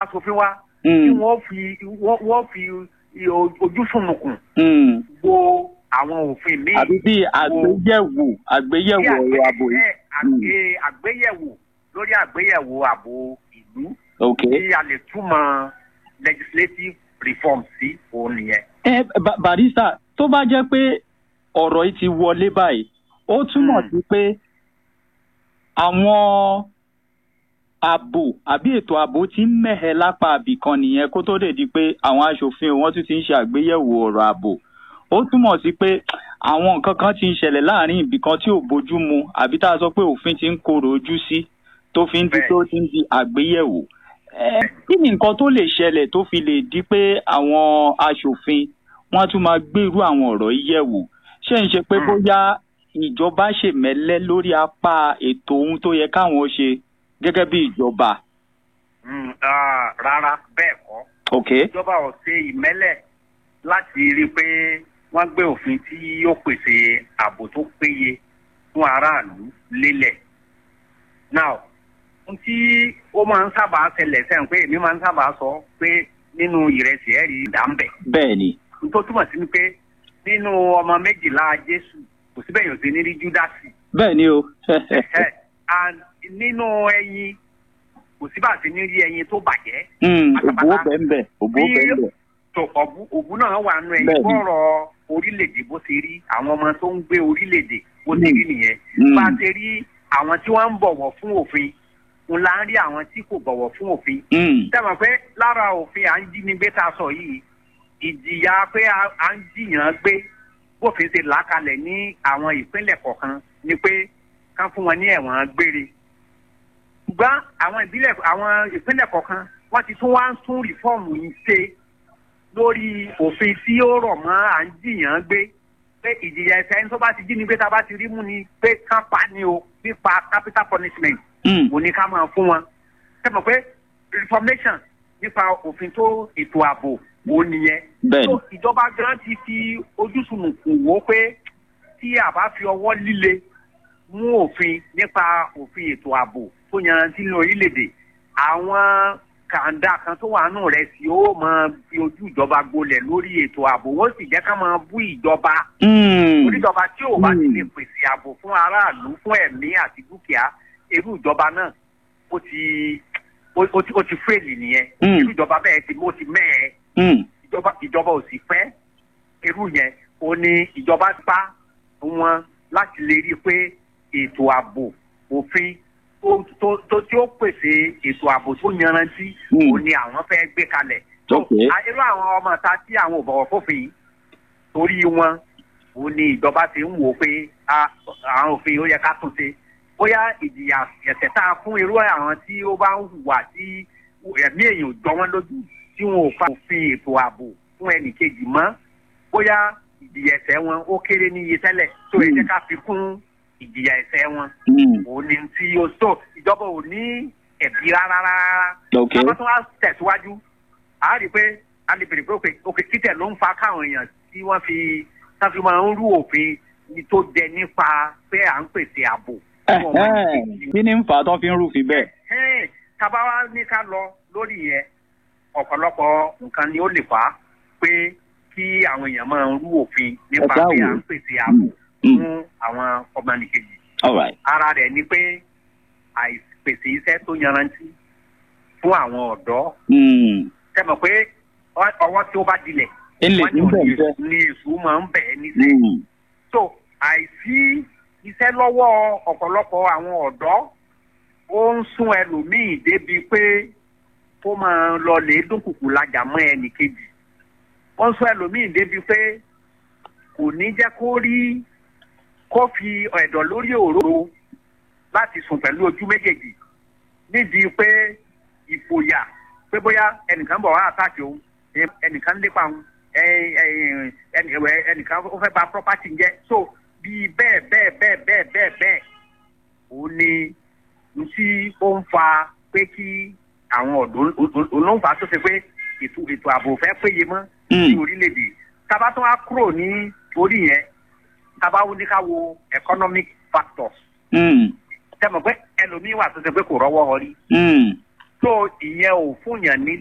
aṣòfin wa Mm. tí wọ́n fi wọ́n wọ́n fi ojú sùnùkùn Mm. wo àwọn òfin míì. àbí bí àgbéyẹ̀wò àgbéyẹ̀wò Bí ọ̀rọ̀ ààbò yìí. ẹ, àgbé- àgbéyẹ̀wò lórí àgbéyẹ̀wò ààbò ìlú ok. tí a lè túmọ̀ legislative reform sí òun nìyẹn. ẹ Ba- barista tó bá jẹ́ pé ọ̀rọ̀ yìí ti wọlé báyìí ó túmọ̀ Mm. sí pé àwọn ààbò àbí ètò ààbò ti ń mẹ́hẹ lápá àbìkan nìyẹn kó tó dé di pé àwọn aṣòfin wọn tún ti ń ṣe àgbéyẹ̀wò ọ̀rọ̀ ààbò ó túmọ̀ sí pé àwọn nǹkan kan ti ń ṣẹlẹ̀ láàrin ibìkan tí ò bójú mu àbí tá a sọ pé òfin ti ń korò ojú sí tó fi ń di Bẹ́ẹ̀. tó ti ń di àgbéyẹ̀wò ẹ kí ni nǹkan tó lè ṣẹlẹ̀ tó fi lè di pé àwọn aṣòfin wọ́n á tún máa gbé irú àwọn ọ̀rọ̀ yìí yẹ̀ wò ṣé ń ṣe pé Mm. bóyá ìjọba ṣèmẹ́lẹ́ lórí apá ètò ohun tó yẹ káwọn ṣe gẹ́gẹ́ bí ìjọba Mm, ah, rárá bẹ́ẹ̀ kọ́ ok ìjọba ò ṣe ìmẹ́lẹ̀ láti rí i pé wọ́n gbé òfin tí yóò pèsè ààbò tó péye fún aráàlú lélẹ̀. now ohun tí ó máa ń sábà ṣẹlẹ̀ sẹ́yìn pé èmi máa ń sábà sọ pé nínú ìrẹsì ẹ̀rí ìdámbẹ̀ bẹ́ẹ̀ ni n tó túmọ̀ sí ni pé nínú ọmọ méjìlá jésù kò síbẹ̀ yóò ṣe ní rí júdásì bẹ́ẹ̀ ni o Ẹ̀, and nínú ẹyin kò síbà sí ní rí ẹyin tó bàjẹ́ Mm, pátápátá. òbó bẹ́ẹ̀ bẹ́ẹ̀ òbó Bí- bẹ́ẹ̀ bẹ́ẹ̀ tó ọ̀bù òbú náà wà nù ẹ̀yìn Bẹ́ẹ̀ni. bọ́rọ̀ orílẹ̀-èdè bó ṣe rí àwọn ọmọ tó ń gbé orílẹ̀-èdè bó ṣe Mm. rí nìyẹn Mm. bá a ṣe rí àwọn tí wọ́n ń bọ̀wọ̀ fún òfin ń la ń rí àwọn tí kò bọ̀wọ̀ fún òfin Mm, sẹ́wọ̀n pé lára òfin à ń jí ní gbé tá a sọ yìí ìjìyà pé a- à ń jiyàn gbé bófin ṣe là á kalẹ̀ ní àwọn ìpínlẹ̀ kọ̀ọ̀kan ni pé ká fún wọn ní ẹ̀wọ̀n gbére ṣùgbọ́n àwọn ìbílẹ̀ àwọn ìpínlẹ̀ kọ̀ọ̀kan wọ́n ti tún wá ń tún rìfọ́ọ̀mù yìí ṣe lórí òfin tí ó rọ̀ mọ́ à ń jiyàn gbé pé ìjìyà ẹ̀ṣẹ̀ ẹni tó bá ti jí ni gbé tá a bá ti rí mú ni pé ká pa ni o nípa capital punishment mm, mo ní ká máa fún wọn. ṣé mo pé reformation nípa òfin tó ètò ààbò wo nìyẹn. bẹ́ẹ̀ ni tó ìjọba gan ti fi ojúsùnùkùn wò pé tí a bá fi ọwọ́ líle mú òfin nípa òfin ètò ààbò tó yanrantí ní orílẹ̀-èdè àwọn kàńdà kan tó wà nù rẹ̀ sí ó máa fi ojú ìjọba gbolẹ̀ lórí ètò ààbò wọ́n sì jẹ́ ká máa bú ìjọba Mm, oníjọba tí ò bá ti Mm. lè pèsè ààbò fún aráàlú fún ẹ̀mí àti dúkìá irú ìjọba náà ó ti ó ó ti ó ti fèlì nìyẹn Mm. irú ìjọba bẹ́ẹ̀ ti ó ti mẹ́ẹ̀ mm, ìjọba ìjọba ò sì fẹ́ irú yẹn ó ní ìjọba bá wọn láti lè rí i pé ètò ààbò òfin tó tó tó tí ó pèsè ètò ààbò tó yanrantí Mm. ó ní àwọn fẹ́ gbé kalẹ̀ Ok. a- irú àwọn ọmọ ta tí àwọn ò bọ̀wọ̀ fófin yìí torí wọn ó ní ìjọba ti ń wò ó pé a- àwọn òfin ó yẹ ká tún ṣe bóyá ìjìyà ẹ̀ṣẹ̀ tá a fún irú àwọn tí ó bá ń hùwà tí ẹ̀mí èèyàn ò jọ wọ́n lójú tí wọn ò fa òfin ètò ààbò fún ẹnì kejì mọ́ bóyá ìjìyà ẹ̀ṣẹ̀ wọn ó kéré níye tẹ́lẹ̀ tó ẹ jẹ́ ká fi kún ìjìyà ẹ̀ṣẹ̀ wọn mm, òun ni tí ó tó ìjọba ò ní ẹ̀bí rárá rárá ok bàbá tó wá tẹ̀síwájú a rí i pé a lè bèrè pé òkè òkè títẹ̀ ló ń fa káwọn èèyàn tí wọ́n fi tán fi máa ń rú òfin ní tó jẹ nípa pé à ń pèsè ààbò. fún ọmọ Ẹ̀hẹ́n, nìkejì. kí ni ń fà á tán fi ń rúfin bẹ́ẹ̀ Ẹ̀hẹ́n, tábà wá ní ká lọ lórí yẹn ọ̀pọ̀lọpọ̀ nǹkan ni ó lè fà á pé kí àwọn èèyàn máa ń rú òfin nípa Ẹ ṣáà pé à wò. ń pèsè ààbò Mm. fún àwọn ọmọ nìkejì all right ara rẹ̀ ni pé àìpèsè iṣẹ́ tó yanrantí fún àwọn ọ̀dọ́ Mm, tẹmọ pé ọ- ọwọ́ tí ó bá dilẹ̀ ilé wọ́n ní níbẹ̀ òní jẹ́ ní èṣù máa ń bẹ̀ ẹ́ níṣẹ́. Mm, so àìsí iṣẹ́ lọ́wọ́ ọ̀pọ̀lọpọ̀ àwọn ọ̀dọ́ ó ń sún ẹlòmíì débi pé kó máa lọ lè dúnkùkù lajà mọ́ ẹnì kejì ó ń sún ẹlòmíì débi pé kò ní jẹ́ kó rí kó fi ẹ̀dọ̀ lórí òróró láti sùn pẹ̀lú ojú méjèèjì nídìí pé ìfòyà pé bóyá ẹnìkan bọ̀ wá àtàkì òun ẹ- ẹnìkan lépa òun ẹ- ẹ- ẹnì- ẹ- ẹnìkan ó fẹ́ bà property ń jẹ́ so bíi bẹ́ẹ̀ bẹ́ẹ̀ bẹ́ẹ̀ bẹ́ẹ̀ bẹ́ẹ̀ bẹ́ẹ̀ òun ni n tí ó ń fa pé kí àwọn ọ̀dọ́ olóńfà tó ṣe pé ètò ètò ààbò fẹ́ péye mọ́ ní mm, orílẹ̀-èdè tábà tó wá kúrò ní orí yẹn tábà wọ́n ní ká wo economic factors mm, tẹ́ mọ̀ pé ẹlòmíín wà tó ṣe pé kò rọ́wọ́ họrí mm. tó ìyẹn ò fún yàn ní